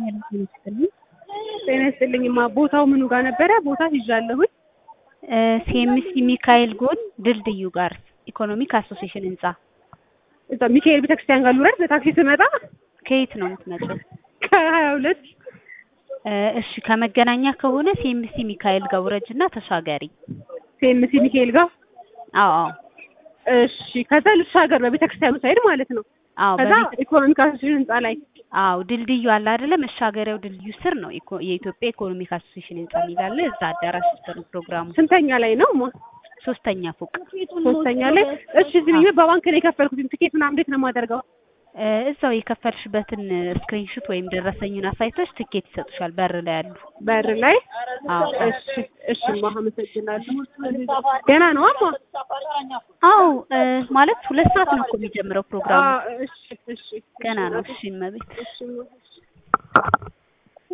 ጤና ይስጥልኝማ ቦታው ምኑ ጋር ነበረ? ቦታ ይዣለሁኝ። ሲኤምሲ ሚካኤል ጎን ድልድዩ ጋር ኢኮኖሚክ አሶሲዬሽን ህንጻ። እዛ ሚካኤል ቤተክርስቲያን ጋር ልውረድ በታክሲ ስመጣ? ከየት ነው የምትመጪው? ከሀያ ሁለት እሺ ከመገናኛ ከሆነ ሲኤምሲ ሚካኤል ጋር ውረጅና ተሻገሪ። ሲኤምሲ ሚካኤል ጋር አዎ አዎ እሺ። ከዛ ልሻገር በቤተክርስቲያኑ ሳይድ ማለት ነው። አዎ ከዛ በቤተ- ኢኮኖሚክ አሶሲዬሽን ህንጻ ላይ አዎ ድልድዩ አለ አይደለ? መሻገሪያው ድልድዩ ስር ነው ኢኮ- የኢትዮጵያ ኢኮኖሚክ አሶሲዬሽን ህንጻ የሚላለ እዛ አዳራሽ ውስጥ ነው ፕሮግራሙ። ስንተኛ ላይ ነው? ማ ሶስተኛ ፎቅ ሶስተኛ ላይ። እሺ እዚህ ብዬ በባንክ ነው የከፈልኩት። ትኬት ምናምን እንዴት ነው የማደርገው? እ፣ እዛው የከፈልሽበትን ስክሪንሹት ወይም ደረሰኙን አሳይተሽ ትኬት ይሰጡሻል በር ላይ ያሉ። በር ላይ አዎ እሺ እሺ ማ አመሰግናለሁ። ገና ነው አማ አዎ እ፣ ማለት ሁለት ሰዓት ነው እኮ የሚጀምረው ፕሮግራሙ። አ፣ እሺ እሺ ገና ነው። እሺ እመቤት እሺ